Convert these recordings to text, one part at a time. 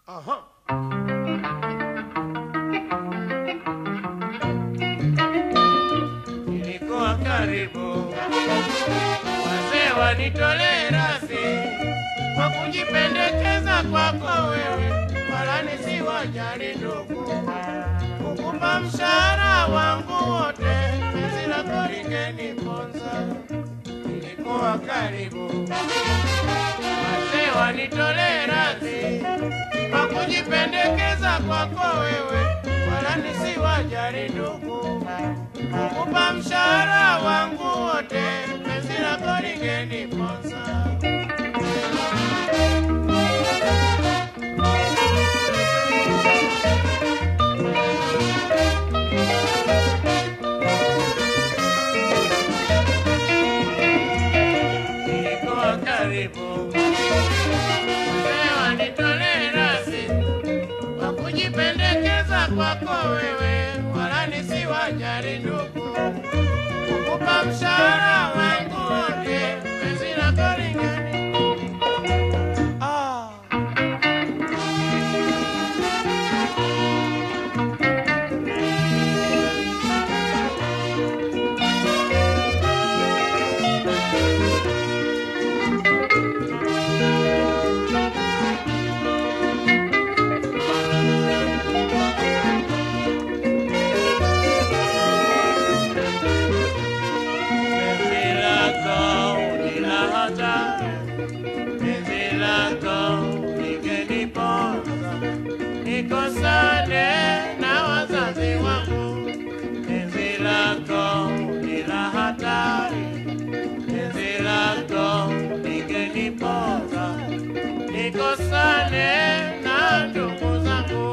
Aha. Nilikuwa karibu wazee wanitolee rasi kwa kujipendekeza kwako wewe, wala nisiwajali ndugu, kukupa mshahara wangu wote, penzi lako lingeniponza. Nilikuwa karibu wazee wanitolee radhi kwa kujipendekeza kwako wewe, wala nisiwajali ndugu, kukupa mshahara wangu wote, penzi lako lingeniponza. Nilikuwa karibu wazee wanitolee radhi kwa kujipendekeza kwako wewe, wala nisiwajali ndugu, kukupa mshahara wangu wote, penzi lako lingeni ah. Penzi lako ni la hatari, penzi lako lingeniponza, nikosane na wazazi wangu. Penzi lako ni la hatari, penzi lako lingeniponza, nikosane na ndugu zangu.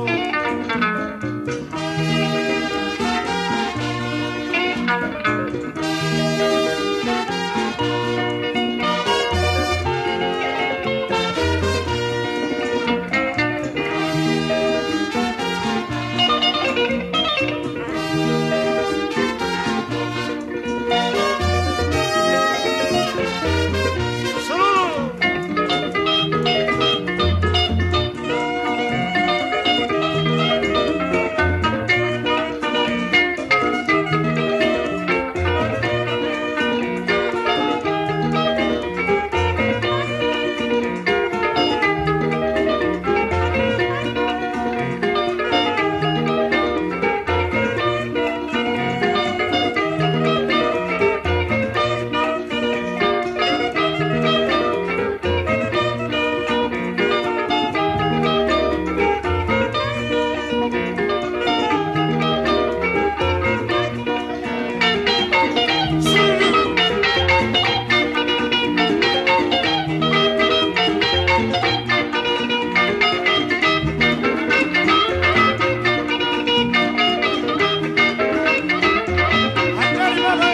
Sululu! Hatari baba!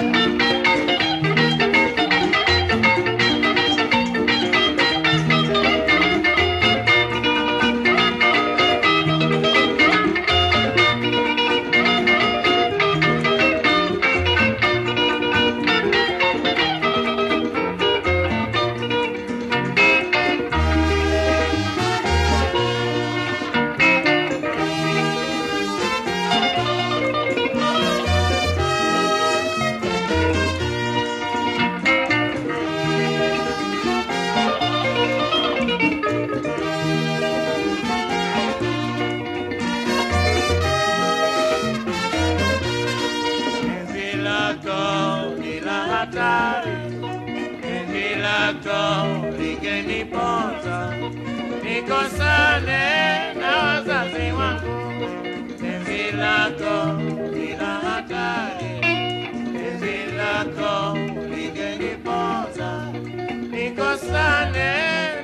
Penzi lako ni la hatari, penzi lako lingeniponza, nikosane na wazazi wangu. Penzi lako ni la hatari, penzi lako lingeniponza, nikosane